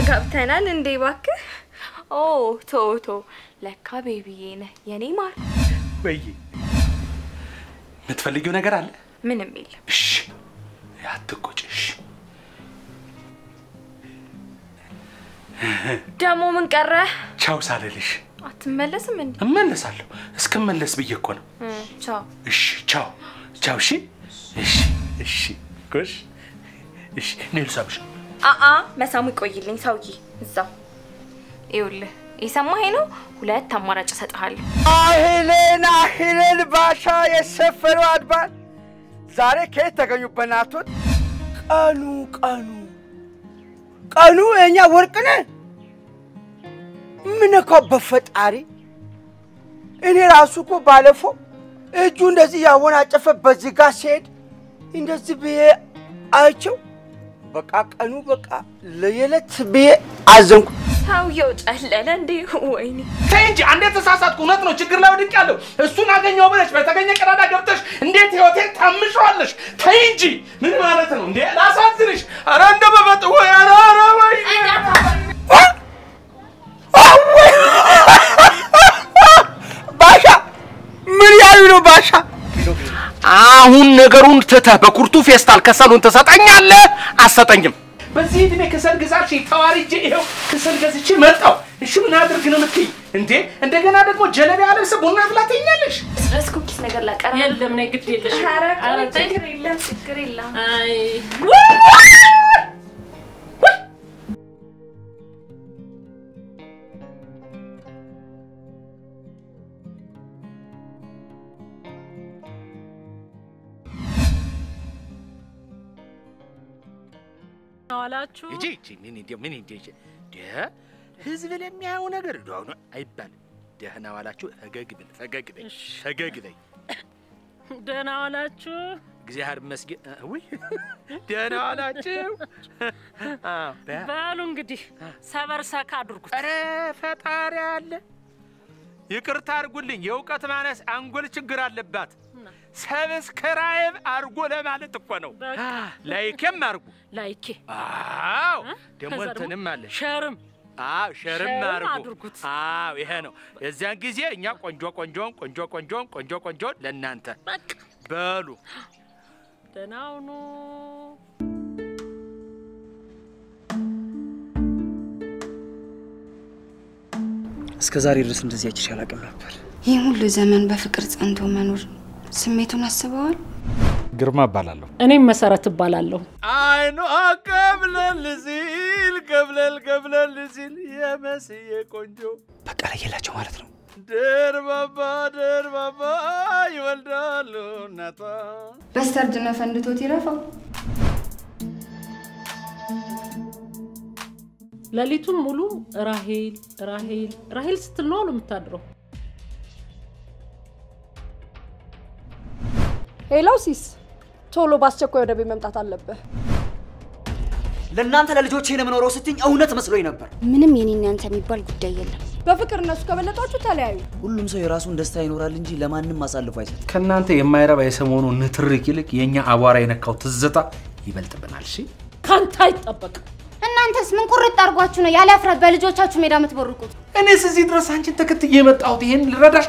ተጋብተናል እንዴ? እባክህ። ኦ ቶ ቶ ለካ ቤቢዬ ነህ የኔ ማር። ወይ የምትፈልጊው ነገር አለ? ምንም የለም። እሺ አትቆጭ። እሺ ደግሞ ምን ቀረህ? ቻው ሳልልሽ አትመለስም እንዴ? እመለሳለሁ። እስክመለስ ብዬ እኮ ነው። እ፣ ቻው። እሺ ቻው ቻው። እሺ እሺ እሺ ጎሽ እሺ እኔ ልሳብሽ። አአ መሳሙ ይቆይልኝ ሰውዬ። እዛው ይኸውልህ፣ የሰማኸኝ ነው። ሁለት አማራጭ እሰጥሃለሁ። አህልን አህልን ባሻ የሰፈሩ አድባር ዛሬ ከየት ተገኙ? በናቶት ቀኑ ቀኑ ቀኑ የእኛ ወርቅ ነህ። ምን እኮ በፈጣሪ እኔ ራሱ እኮ ባለፈው እጁ እንደዚህ ያወናጨፈ በዚህ ጋር ሲሄድ እንደዚህ ብዬ አይቼው በቃ ቀኑ በቃ ለየለት ብዬ አዘንኩ። ሰውየው ጨለለ እንዴ? ወይኔ ተይ እንጂ አንዴ ተሳሳትኩ። እውነት ነው፣ ችግር ላይ ወድቄያለሁ። እሱን አገኘው ብለሽ በተገኘ ቀዳዳ ገብተሽ እንዴት ህይወቴን ታምሸዋለሽ? ተይ እንጂ ምን ማለት ነው እንዴ? ላሳዝንሽ። ኧረ እንደ በበጥ ወይ ኧረ ኧረ ወይ ባሻ ምን ያሉ ነው ባሻ? አሁን ነገሩን ትተህ በኩርቱ ፌስታል ከሰሉን ትሰጠኛለህ? አሰጠኝም። በዚህ እድሜ ከሰል ግዛሽ ተዋርጄ ይኸው ከሰል ገዝቼ መጣሁ። እሺ ምን አድርግ ነው የምትይኝ እንዴ? እንደገና ደግሞ ጀለቢያ ለብሰህ ቡና ብላ ትይኛለሽ? ድረስ ኩኪስ ነገር ላቀረ የለም ነይ ግድ የለሽ ኧረ ኧረ ቆይ፣ ተይ። ችግር የለም ችግር የለም። አይ ዋላችሁ እጂ እጂ ምን እንደ ምን እንደ ደ ህዝብ ለሚያየው ነገር እንደው አሁን አይባልም። ደህና ዋላችሁ። ፈገግ ብል ፈገግ በይ እሺ። ፈገግ በይ። ደህና ዋላችሁ እግዚአብሔር ይመስገን። ውይ ደህና ዋላችሁ። አዎ በ- በሉ እንግዲህ ሰበር ሰካ አድርጉት ኧረ ፈጣሪ አለ። ይቅርታ አድርጉልኝ፣ የእውቀት ማነስ አንጎል ችግር አለባት። ሰብስክራይብ አድርጎ ለማለት እኮ ነው። በቃ። ላይክም አድርጉ። ላይኬ አዎ ደግሞ ከዛ እንትንም አለ ሸርም አዎ ሸርም ሸርም አድርጉ። አድርጉት። አዎ ይሄ ነው። የዚያን ጊዜ እኛ ቆንጆ ቆንጆን ቆንጆ ቆንጆን ቆንጆ ቆንጆን ለእናንተ በቃ በሉ። ደህና ሁኑ እስከ ዛሬ ድረስ እንደዚህ አይቼሽ አላውቅም ነበር። ይህ ሁሉ ዘመን በፍቅር ጸንቶ መኖር ስሜቱን አስበዋል? ግርማ እባላለሁ። እኔም መሰረት እባላለሁ አይኗ ቀብለል ሲል ቀብለል ቀብለል ሲል የመስዬ ቆንጆ በቃ ለየላቸው ማለት ነው። ደርባባ ደርባባ ይወልዳሉ እናቷ በስተርጅና ፈንድቶት ይረፋው። ሌሊቱን ሙሉ ራሄል ራሄል ራሄል ስትል ነው አሉ የምታድረው ሄላው ሲስ ቶሎ በአስቸኳይ ወደ ቤት መምጣት አለብህ። ለእናንተ ለልጆቼ ነው የምኖረው ስትኝ እውነት መስሎኝ ነበር። ምንም የኔና ያንተ የሚባል ጉዳይ የለም። በፍቅር እነሱ ከበለጣችሁ ተለያዩ። ሁሉም ሰው የራሱን ደስታ ይኖራል እንጂ ለማንም አሳልፎ አይሰጥም። ከእናንተ የማይረባ የሰሞኑ ንትርክ ይልቅ የእኛ አቧራ የነካው ትዝታ ይበልጥብናል። እሺ ካንተ አይጠበቅም እናንተስ ምን ቁርጥ አድርጓችሁ ነው ያለ እፍረት በልጆቻችሁ ሜዳ የምትቦርቁት? እኔስ እዚህ ድረስ አንቺን ተከትዬ የመጣሁት ይሄን ልረዳሻ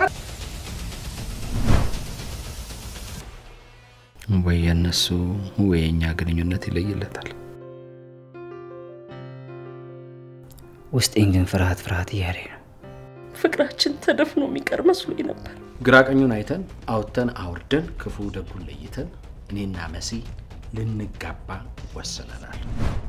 ወይ የእነሱ ወይ የእኛ ግንኙነት ይለይለታል። ውስጤን ግን ፍርሃት ፍርሃት እያለኝ ነው። ፍቅራችን ተደፍኖ የሚቀር መስሎኝ ነበር ግራ ቀኙን አይተን አውጥተን አውርደን ክፉ ደጉን ለይተን እኔና መሲ ልንጋባ ወስነናል።